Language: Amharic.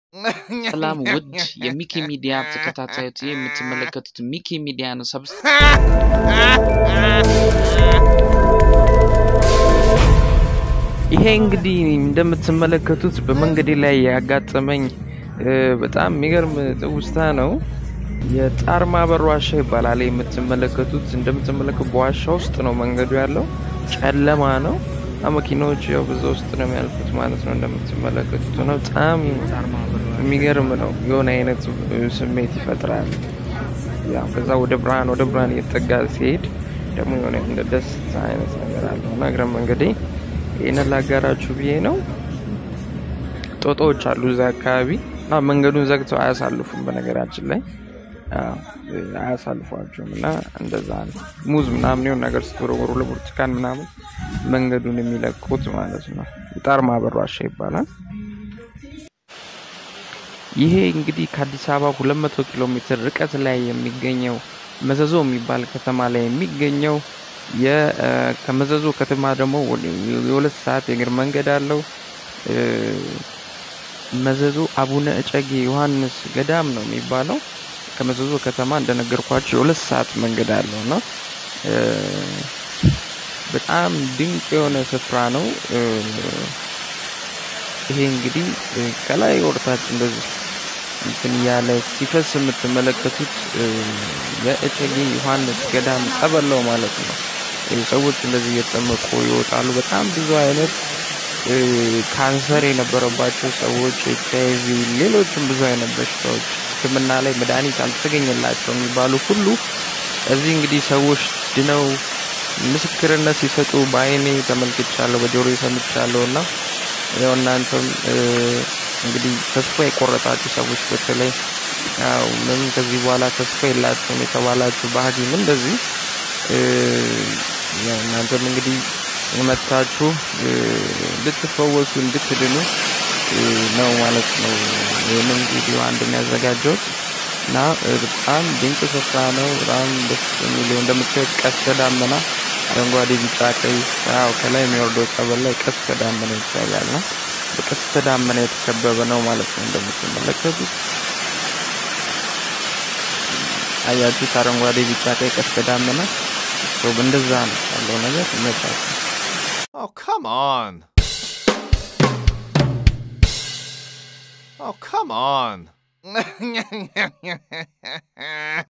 ሰላም ውድ የሚኪ ሚዲያ ተከታታዮች ይህ የምትመለከቱት ሚኪ ሚዲያ ነው። ሰብስ ይሄ እንግዲህ እንደምትመለከቱት በመንገዴ ላይ ያጋጠመኝ እ፣ በጣም የሚገርም ትውስታ ነው። የጣር ማበር ዋሻ ይባላል። የምትመለከቱት እንደምትመለከቱ በዋሻ ውስጥ ነው መንገዱ ያለው። ጨለማ ነው። እና መኪናዎች ያው በዛ ውስጥ ነው የሚያልፉት ማለት ነው። እንደምትመለከቱት ነው። በጣም የሚገርም ነው። የሆነ አይነት እ፣ ስሜት ይፈጥራል። ያው ከዛ ወደ ብርሃን ወደ ብርሃን እየተጠጋ ሲሄድ ደግሞ የሆነ እንደ ደስታ አይነት ነገር አለው እና እግረ መንገዴ ይህንን ላጋራችሁ ብዬ ነው። ጦጣዎች አሉ እዛ አካባቢ እና መንገዱን ዘግተው አያሳልፉም። በነገራችን ላይ አዎ፣ አያሳልፏቸውም እና እንደዛ ነው። ሙዝ ምናምን የሆነ ነገር ስትወረወሩ ለብርቱካን ምናምን መንገዱን የሚለቁት ማለት ነው። የጣር ማበር ዋሻ ይባላል። ይሄ እንግዲህ ከአዲስ አበባ 200 ኪሎ ሜትር ርቀት ላይ የሚገኘው መዘዞ የሚባል ከተማ ላይ የሚገኘው የ- እ፣ ከመዘዞ ከተማ ደግሞ ወደ- የሁለት ሰዓት የእግር መንገድ አለው። እ፣ መዘዞ አቡነ እጨጌ ዮሐንስ ገዳም ነው የሚባለው። ከመዘዞ ከተማ እንደነገርኳቸው የሁለት ሰዓት መንገድ አለው እና እ፣ በጣም ድንቅ የሆነ ስፍራ ነው። እ፣ ይሄ እንግዲህ እ፣ ከላይ ወርታች እንደዚህ እንትን እያለ ሲፈስ የምትመለከቱት እ፣ የእጨጌ ዮሐንስ ገዳም ጸበል ነው ማለት ነው። እ፣ ሰዎች እንደዚህ እየተጠመቁ ይወጣሉ። በጣም ብዙ አይነት እ፣ ካንሰር የነበረባቸው ሰዎች፣ ኤች አይ ቪ፣ ሌሎችም ብዙ አይነት በሽታዎች ሕክምና ላይ መድኃኒት አልተገኘላቸው የሚባሉ ሁሉ እዚህ እንግዲህ ሰዎች ድነው ምስክርነት ሲሰጡ በአይኔ ተመልክቻለሁ፣ በጆሮ ሰምቻለሁ እና ያው እናንተም እ፣ እንግዲህ ተስፋ የቆረጣችሁ ሰዎች በተለይ ያው ምን ከዚህ በኋላ ተስፋ የላችሁም የተባላችሁ በሐኪም እንደዚህ እ፣ ያው እናንተም እንግዲህ መታችሁ እ፣ እንድትፈወሱ እንድትድኑ እ፣ ነው ማለት ነው። ይህንን ቪዲዮ አንድ የሚያዘጋጀውት እና እ፣ በጣም ድንቅ ስፍራ ነው። በጣም ደስ የሚለው እንደምታዩት ቀስተ ዳመና አረንጓዴ፣ ቢጫ፣ ቀይ ያው ከላይ የሚወርደው ጸበል ላይ ቀስተ ዳመና ይታያል እና በቀስተ ዳመና የተከበበ ነው ማለት ነው። እንደምትመለከቱት አያችሁት? አረንጓዴ፣ ቢጫ፣ ቀይ ቀስተ ዳመና ሰው እንደዛ ነው ያለው ነገር ይመቻችሁ። Oh, come on. Oh, come on.